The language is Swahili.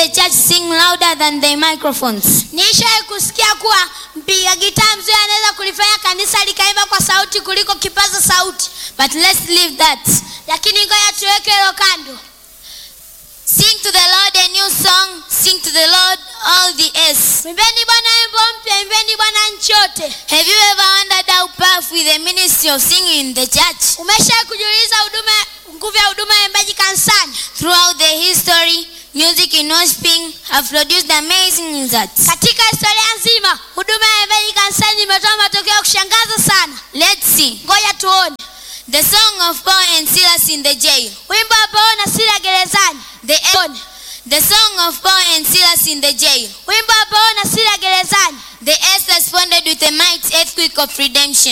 the church sing louder than the microphones. Nishawahi kusikia kuwa mpiga gitaa mzuri anaweza kulifanya kanisa likaimba kwa sauti kuliko kipaza sauti, But let's leave that. lakini ngoja tuweke hilo kando. Sing to the Lord a new song. Sing to the Lord all the earth. Mwimbeni Bwana wimbo mpya, imbeni Bwana nchi yote. Have you ever wondered how powerful the ministry of singing in the church? Umeshawahi kujiuliza huduma nguvu ya huduma ya uimbaji kanisani? Throughout the history, music in worshiping have produced amazing results. Katika historia nzima, huduma ya uimbaji kanisani imetoa matokeo ya kushangaza sana. Let's see. Ngoja tuone The song of Paul and Silas in the jail. wimbo wa Paulo na Sila gerezani. The, Tuone the song of Paul and Silas in the jail. wimbo wa Paulo na Sila gerezani. The earth responded with a mighty earthquake of redemption.